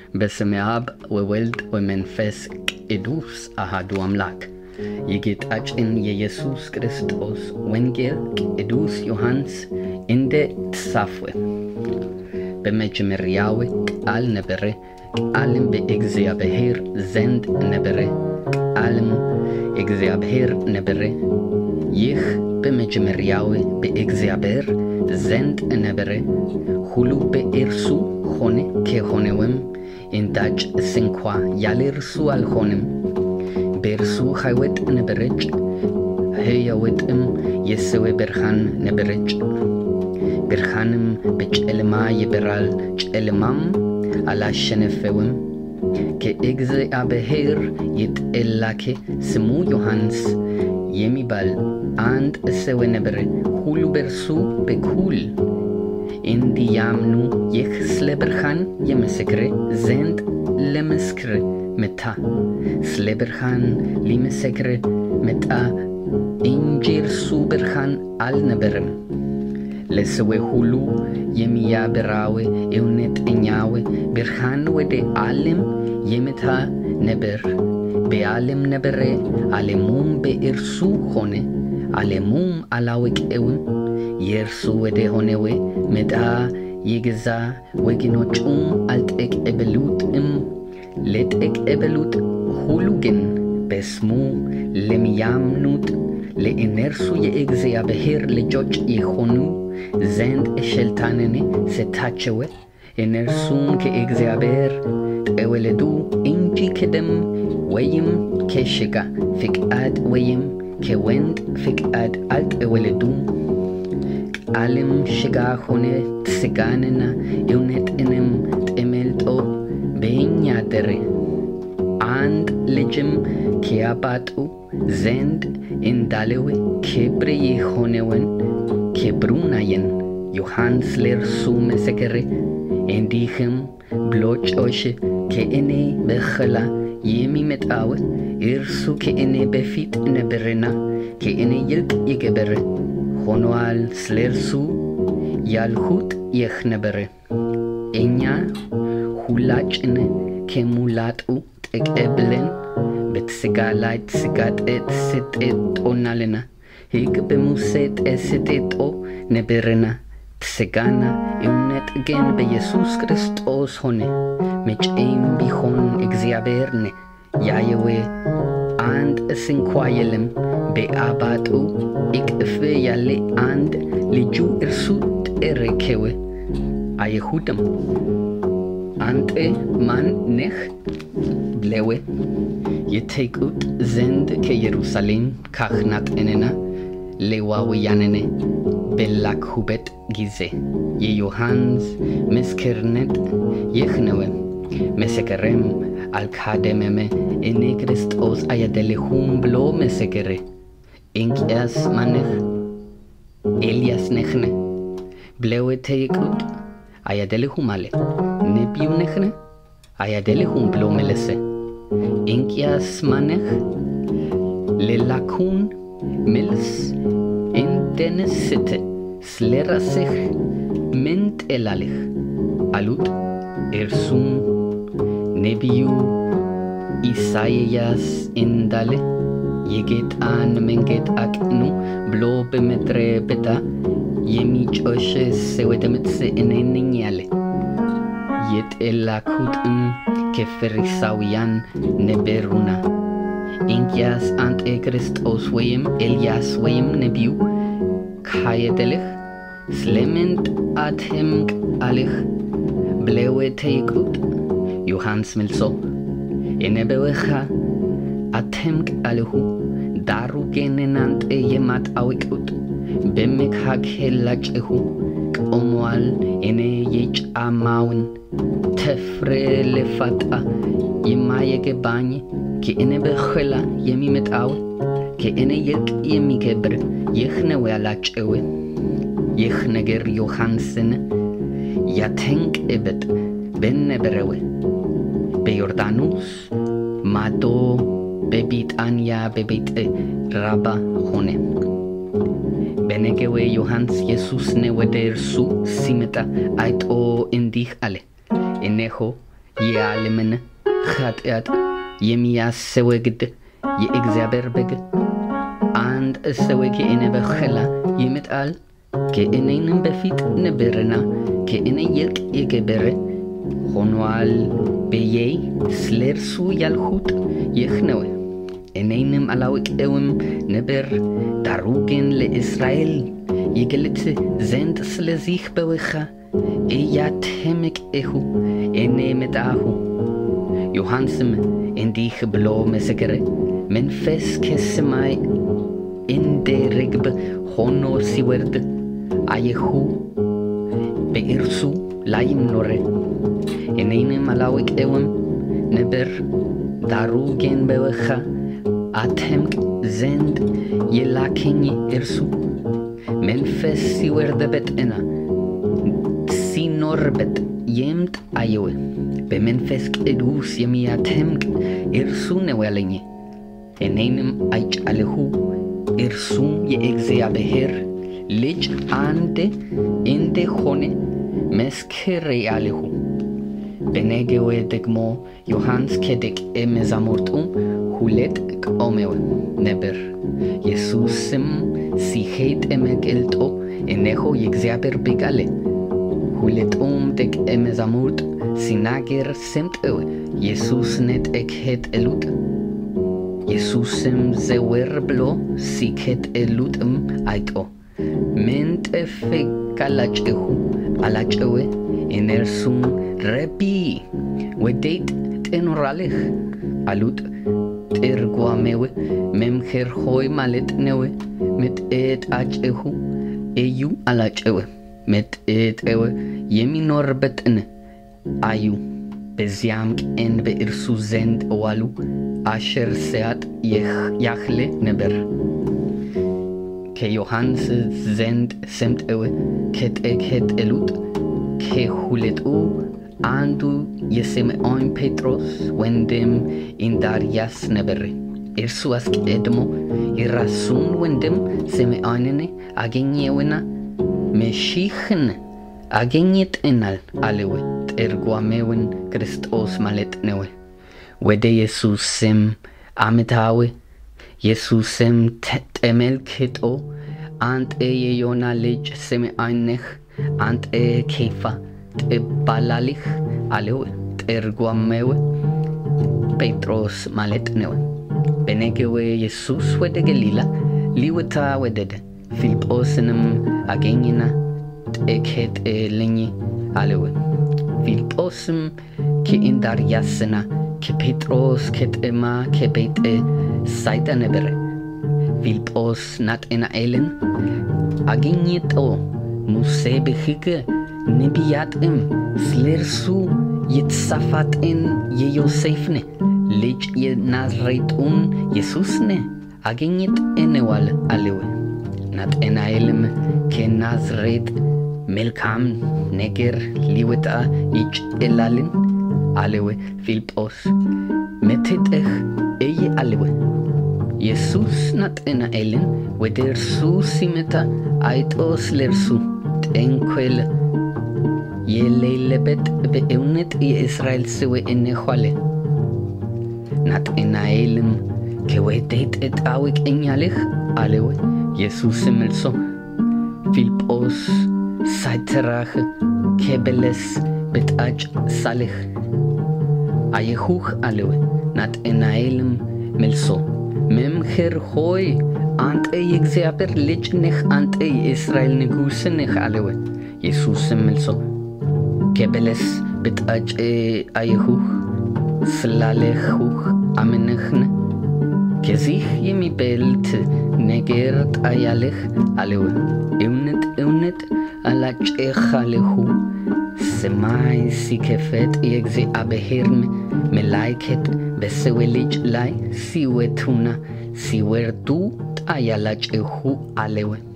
በስመ አብ ወወልድ ወመንፈስ ቅዱስ አሃዱ አምላክ የጌታችን የኢየሱስ ክርስቶስ ወንጌል ቅዱስ ዮሐንስ እንደ ተጻፈ በመጀመሪያው ቃል ነበረ፣ ቃልም በእግዚአብሔር ዘንድ ነበረ፣ ቃልም እግዚአብሔር ነበረ። ይህ በመጀመሪያው በእግዚአብሔር ዘንድ ነበረ። ሁሉ በእርሱ ሆነ፣ ከሆነውም አንዳች ስንኳ ያለ እርሱ አልሆነም። በእርሱ ሕይወት ነበረች፣ ሕይወትም የሰው ብርሃን ነበረች። ብርሃንም በጨለማ ይበራል፣ ጨለማም አላሸነፈውም። ከእግዚአብሔር የተላከ ስሙ ዮሐንስ የሚባል አንድ ሰው ነበረ። ሁሉ በእርሱ በኩል እንዲያምኑ ይህ ስለ ብርሃን የመሰክር ዘንድ ለመስክር መጣ። ስለ ብርሃን ሊመሰክር መጣ እንጂ እርሱ ብርሃን አልነበረም። ለሰው ሁሉ የሚያበራው እውነተኛው ብርሃን ወደ ዓለም የመጣ ነበር። በዓለም ነበረ፣ ዓለሙም በእርሱ ሆነ፣ ዓለሙም አላወቀውም። የእርሱ ወደ ሆነው መጣ፣ የገዛ ወገኖቹም አልተቀበሉትም። ለተቀበሉት ሁሉ ግን በስሙ ለሚያምኑት ለእነርሱ የእግዚአብሔር ልጆች የሆኑ ዘንድ ስልጣንን ሰጣቸው። እነርሱም ከእግዚአብሔር ተወለዱ እንጂ ከደም ወይም ከሥጋ ፍቃድ ወይም ከወንድ ፍቃድ አልተወለዱም። ቃልም ሥጋ ሆነ፣ ሥጋንና እውነትንም ተመልጦ በእኛ አደረ። አንድ ልጅም ከአባቱ ዘንድ እንዳለው ክብር የሆነውን ክብሩን አየን። ዮሐንስ ለእርሱ መሰከረ፣ እንዲህም ብሎ ጮኸ፣ ከእኔ በኋላ የሚመጣው እርሱ ከእኔ በፊት ነበርና ከእኔ ይልቅ የከበረ ሆኖአል። ስለ እርሱ ያልሁት ይህ ነበረ። እኛ ሁላችን ከሙላቱ ተቀብለን በሥጋ ላይ ሥጋ ተሰጥቶናልና፣ ሕግ በሙሴ ተሰጥቶ ነበርና፣ ሥጋና እውነት ግን በኢየሱስ ክርስቶስ ሆነ። መቼም ቢሆን እግዚአብሔርን ያየው አንድ ስንኳ የለም። በአባቱ እቅፍ ያለ አንድ ልጁ እርሱ ተረከው። አይሁድም አንተ ማን ነህ ብለው ይጠይቁት ዘንድ ከኢየሩሳሌም ካህናትንና ሌዋውያንን በላኩበት ጊዜ የዮሐንስ ምስክርነት ይህ ነው። መሰከረም፣ አልካደመም። እኔ ክርስቶስ አይደለሁም ብሎ መሰከረ። እንኪያስ ማነህ? ኤልያስ ነህን? ብለው ጠየቁት። አይደለሁም አለ። ነቢዩ ነህን? አይደለሁም ብሎ መለሰ። እንኪያስ ማነህ? ሌላኩን መልስ እንደንስት ስለ ራስህ ምን ትላለህ? አሉት። እርሱም ነቢዩ ኢሳይያስ እንዳለ የጌታን መንገድ አቅኑ ብሎ በምድረ በዳ የሚጮህ ሰው ድምፅ እኔ ነኝ አለ። የተላኩትም ከፈሪሳውያን ነበሩና እንኪያስ አንተ ክርስቶስ ወይም ኤልያስ ወይም ነቢዩ ካይደለህ ስለምን አትጠምቃለህ? ብለው ጠየቁት። ዮሐንስ መልሶ እኔ በውኃ አጠምቃለሁ፣ ዳሩ ግን እናንተ የማታውቁት በመካከላችሁ ቆሞአል። እኔ የጫማውን ተፍሬ ልፈታ የማይገባኝ ከእኔ በኋላ የሚመጣው ከእኔ ይልቅ የሚከብር ይህ ነው ያላቸው። ይህ ነገር ዮሐንስን ያጠምቅበት በነበረው በዮርዳኖስ ማዶ በቢጣንያ በቤተ ራባ ሆነ። በነገው ዮሐንስ ኢየሱስን ወደ እርሱ ሲመጣ አይቶ እንዲህ አለ፣ እነሆ የዓለምን ኃጢአት የሚያስወግድ የእግዚአብሔር በግ አንድ ሰው ከእኔ በኋላ ይመጣል፣ ከእኔንም በፊት ነበርና ከእኔ ይልቅ የከበረ ሆኗል ብዬ ስለ እርሱ ያልሁት ይህ ነው። እኔንም አላውቀውም ነበር፣ ዳሩ ግን ለእስራኤል ይገልጥ ዘንድ ስለዚህ በውኃ እያጠመቅሁ እኔ መጣሁ። ዮሐንስም እንዲህ ብሎ መሰከረ፣ መንፈስ ከሰማይ እንደ ርግብ ሆኖ ሲወርድ አየሁ፣ በእርሱ ላይም ኖረ። እኔንም አላውቀውም ነበር፣ ዳሩ ግን በውኃ አጠምቅ ዘንድ የላከኝ እርሱ መንፈስ ሲወርድበትና ሲኖርበት የምጥ አየው። በመንፈስ ቅዱስ የሚያጠምቅ እርሱ ነው ያለኝ። እኔንም አይቻለሁ፣ እርሱም የእግዚአብሔር ልጅ አንድ እንደሆነ መስክሬአለሁ። በነገው ደግሞ ዮሐንስ ከደቀ መዛሙርቱ ሁለት ቆመው ነበር። ኢየሱስም ሲሄድ ተገልጦ እነሆ የእግዚአብሔር በግ አለ። ሁለቱም ደቀ መዛሙርት ሲናገር ሰምተው ኢየሱስን ተከተሉት። ኢየሱስም ዘወር ብሎ ሲከተሉትም አይቶ ምን ትፈልጋላችሁ አላቸው። እነርሱም ረቢ ወዴት ትኖራለህ አሉት። ትርጓሜው መምህር ሆይ ማለት ነው። መጠጣችሁ እዩ አላቸው። መጠጠው የሚኖርበትን አዩ። በዚያም ቀን በእርሱ ዘንድ ዋሉ። አስር ሰዓት ያህል ነበር። ከዮሐንስ ዘንድ ሰምተው ከተከተሉት ከሁለቱ አንዱ የስምዖን ጴጥሮስ ወንድም እንድርያስ ነበር። እርሱ አስቀድሞ የራሱን ወንድም ስምዖንን አገኘውና መሺህን አገኝተናል አለው። ትርጓሜውን ክርስቶስ ማለት ነው። ወደ ኢየሱስም አመጣው። ኢየሱስም ተመልክቶ አንተ የዮና ልጅ ስምዖን ነህ፣ አንተ ኬፋ ትባላለህ አለው። ትርጓሜው ጴጥሮስ ማለት ነው። በነገው ኢየሱስ ወደ ገሊላ ሊወጣ ወደደ። ፊልጶስንም አገኘና ተከተለኝ አለው። ፊልጶስም ከእንድርያስና ከጴጥሮስ ከተማ ከቤተ ሳይዳ ነበረ። ፊልጶስ ናትናኤልን አግኝቶ ሙሴ በሕግ ነቢያትም ስለ እርሱ የተጻፉትን የዮሴፍን ልጅ የናዝሬቱን ኢየሱስን አግኝተነዋል አለው። ናትናኤልም ከናዝሬት መልካም ነገር ሊወጣ ይችላልን? አለው። ፊልጶስ መጥተህ እይ አለው። ኢየሱስ ናትናኤልን ወደ እርሱ ሲመጣ አይቶ ስለ እርሱ ተንኰል የሌለበት በእውነት የእስራኤል ሰው እነሆ አለ። ናትናኤልም ከወዴት ታውቀኛለህ? አለው። ኢየሱስም መልሶ ፊልጶስ ሳይጠራህ ከበለስ በታች ሳለህ አየሁህ አለው። ናትናኤልም መልሶ መምህር ሆይ አንተ የእግዚአብሔር ልጅ ነህ፣ አንተ የእስራኤል ንጉሥ ነህ አለው። ኢየሱስም መልሶ ከበለስ በታች አየሁህ ስላለሁህ አምነህን? ከዚህ የሚበልጥ ነገር ታያለህ አለው። እውነት እውነት እላችኋለሁ ሰማይ ሲከፈት የእግዚአብሔርም መላእክት በሰው ልጅ ላይ ሲወጡና ሲወርዱ ታያላችሁ አለው።